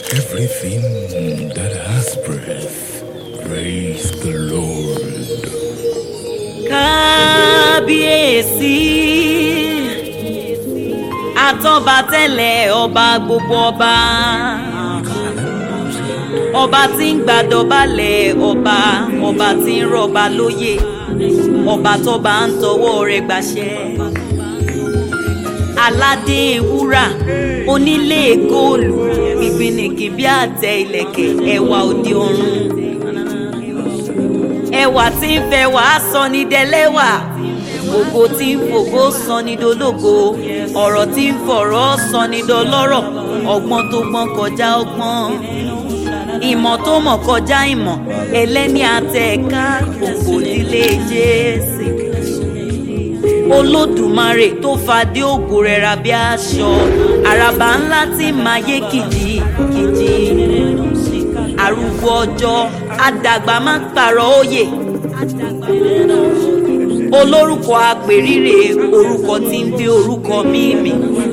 Everything that has breath, praise the Lord. kábíyèsí àtọ́ba tẹ́lẹ̀ ọba gbogbo ọba ọba tí ń gbàdọ̀balẹ̀ ọba ọba tí ń rọ̀ba lóyè ọba tọ́ba ń tọwọ́ rẹ̀ gbàṣẹ aládé wúrà onílé góòlù ìgbìnìkì bí àtẹ ìlẹ̀kẹ̀ ẹwà òde ọ̀run ẹwà tí ń fẹ́ wàá sọ ní dẹlẹ́wà ògo tí ń fògo sọ ní dológo ọ̀rọ̀ tí ń fọ̀rọ̀ sọ ní dọlọ́rọ̀ ọgbọ́n tó gbọ́n kọjá ọgbọ́n ìmọ̀ tó mọ̀ kọjá ìmọ̀ ẹlẹ́ni àtẹ̀ká ògo nílé jésì olódùmarè tó fadé ògo rẹ̀ ra bí aṣọ àràbà ńlá tí máa yé kìjì kìjì arúgbó ọjọ́ àdàgbà máa ń pààrọ̀ òye olórúkọ àpèrírè orúkọ tí ń gbé orúkọ mímì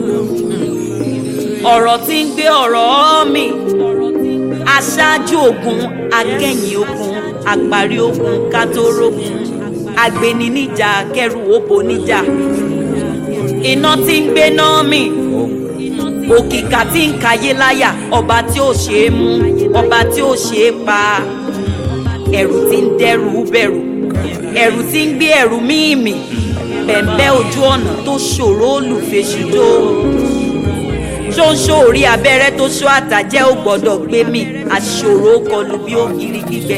ọ̀rọ̀ tí ń gbé ọ̀rọ̀ mi aṣáájú ogun akẹ́yìn ogun àparí ogun kátórógun agbeni níjà kẹrù òbò níjà iná tí ń gbé náà mi òkìkà tí ń kayé láyà ọba tí ó ṣe é mú ọba tí ó ṣe é pa ẹ̀rù tí ń dẹ́rù bẹ̀rù ẹ̀rù tí ń gbé ẹ̀rù mímì bẹ̀m̀bẹ́ ojú ọ̀nà tó ṣòro olùfẹ́sùdó ṣóńṣó orí abẹ́rẹ́ tó ṣó àtàjẹ́ ò gbọ́dọ̀ gbé mi àṣòro kọlù bí ògiri gbígbẹ.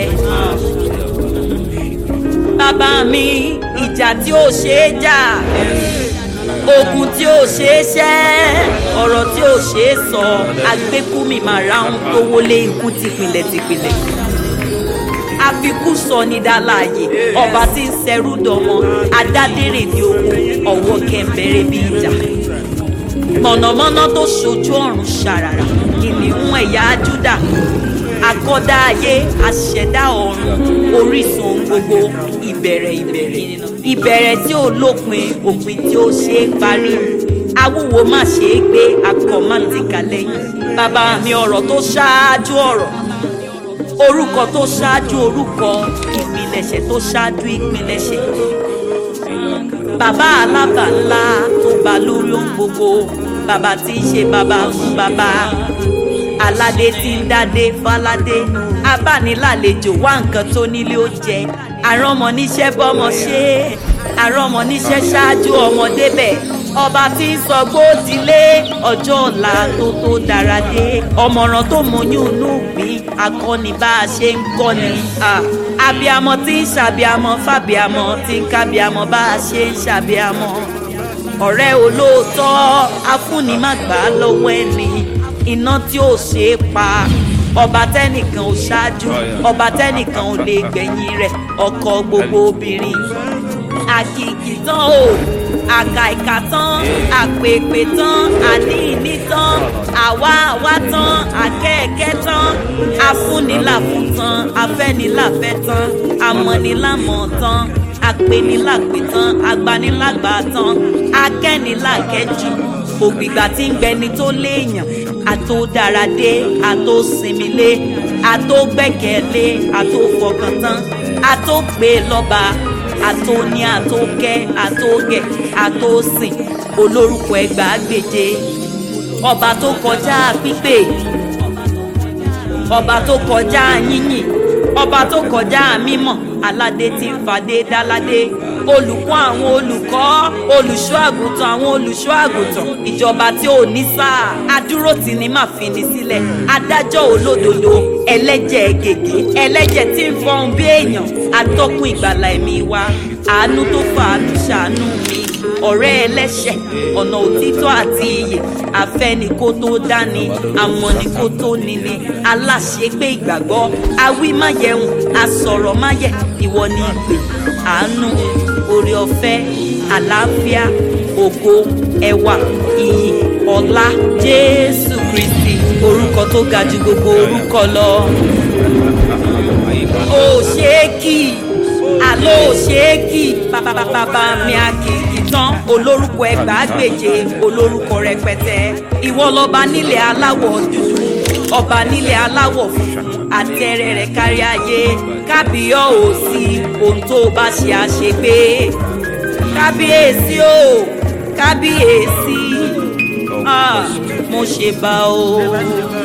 bàbá mi ìjà tí ó ṣe é jà ogun tí ó ṣe é ṣẹ́ ọ̀rọ̀ tí ó ṣe é sọ agbékúmi màrá ń tó wọlé ikú tìpìlẹ̀ tìpìlẹ̀ àfikún sọ ní dáláàyè ọba tí ń ṣẹrú dọmọ adádèrè ní ogun ọwọ́ kẹ̀mbẹ̀rẹ̀ bí ìjà mọ̀nàmọ́ná tó ṣojú ọ̀run ṣàràrà kìnìún ẹ̀yà júdà akọ́dá ayé aṣẹ̀dá ọ̀run orísun gbogbo ìbẹ̀rẹ̀ ìbẹ̀rẹ̀ ìbẹ̀rẹ̀ tí ó lópin òpin tí ó ṣe é parí awúwo má ṣe é gbé akọ má ti kà lẹ́yìn bàbá mi ọ̀rọ̀ tó ṣáájú ọ̀rọ̀ orúkọ tó ṣáájú orúkọ ìpilẹ̀ṣẹ̀ tó ṣáájú ìpilẹ̀ṣẹ̀ bàbá alábà ńlá tó bá lórí ohun gbogbo bàbá tí í ṣe bàbá fún bàbá aládé tí ń dádé fáládé abánilàlejò wá nǹkan tó nílé ó jẹ àrọ́mọ níṣẹ́ bọ́mọ ṣe àrọ́mọ níṣẹ́ ṣáájú ọmọdé bẹ̀ ọba tí ń sọ gbódìlé ọjọ́ ọ̀la tó tó dára dé ọmọràn tó mọyún inú gbìn akọni bá a ṣe ń kọ́ni abiamọ tí ń ṣàbíamọ fàbíamọ tí ń kábíamọ bá a ṣe ń ṣàbíamọ ọ̀rẹ́ olóòótọ́ afúnimàgbà lọ́wọ́ ẹni iná tí ò ṣe é pa ọba tẹnìkan ò ṣáájú ọba tẹnìkan ò lè gbẹ̀yìn rẹ̀ ọkọ gbogbo obìnrin àkìkì tán o àkà ìkà tán àpèpè tán àníìní tán àwa àwa tán àkẹ́ẹ̀kẹ́ tán afúnilàfún tán afẹ́nilàfẹ́ tán amọ̀nilàmọ̀ tán apẹnilàpẹ tán agbanilàgbà tán akẹ́nilàkẹ́jù ògbìgbà tí ń gbẹni tó léèyàn àtó dáradé àtó sinmilé àtó gbẹ́kẹ̀lé àtó fọkàntán àtó pé lọ́ba àtó ní àtó kẹ́ àtó gẹ̀ àtó sìn olórúkọ ẹgbàágbèje ọba tó kọjá pípé ọba tó kọjá yínyìn ọba tó kọjá mímọ́ aládé tí ń fadé dáládé olùkọ́ àwọn olùkọ́ olùṣọ́ àgùntàn àwọn olùṣọ́ àgùntàn ìjọba tí ò ní sáà adúró tì ní má fi ní sílẹ̀ adájọ́ olódodo ẹlẹ́jẹ̀ gègé ẹlẹ́jẹ̀ tí ń fọhùn bí èèyàn atọ́kùn ìgbàlà ẹ̀mí wa àánú tó fàánú ṣàánú mi ọ̀rẹ́ ẹlẹ́ṣẹ̀ ọ̀nà òtítọ́ àti iyè afẹ́ni kó tó dání amọ̀ni kó tó níni aláṣepé ìgbàgbọ́ awí máyẹ̀hùn asọ̀rọ̀ máyẹ̀ ìwọ ni ìpè àánú oore ọ̀fẹ́ àlàáfíà ògo ẹwà iyì ọlá jésù kristi orúkọ tó ga ju gbogbo orúkọ lọ ó ṣe é kì í àlọ́ ò ṣe é kì í bàbá mi a kì í tán olórúkọ ẹgbàágbèje olórúkọ rẹpẹtẹ ìwọ lọba nílẹ̀ aláwọ̀ dúdú ọba nílẹ̀ aláwọ̀ funfun àtẹ̀rẹ̀ rẹ̀ kárí ayé kábíyọ̀ ò sí ohun tó bá ṣe àṣegbé kábíyèsí o kábíyèsí ah, mo ṣe bá o.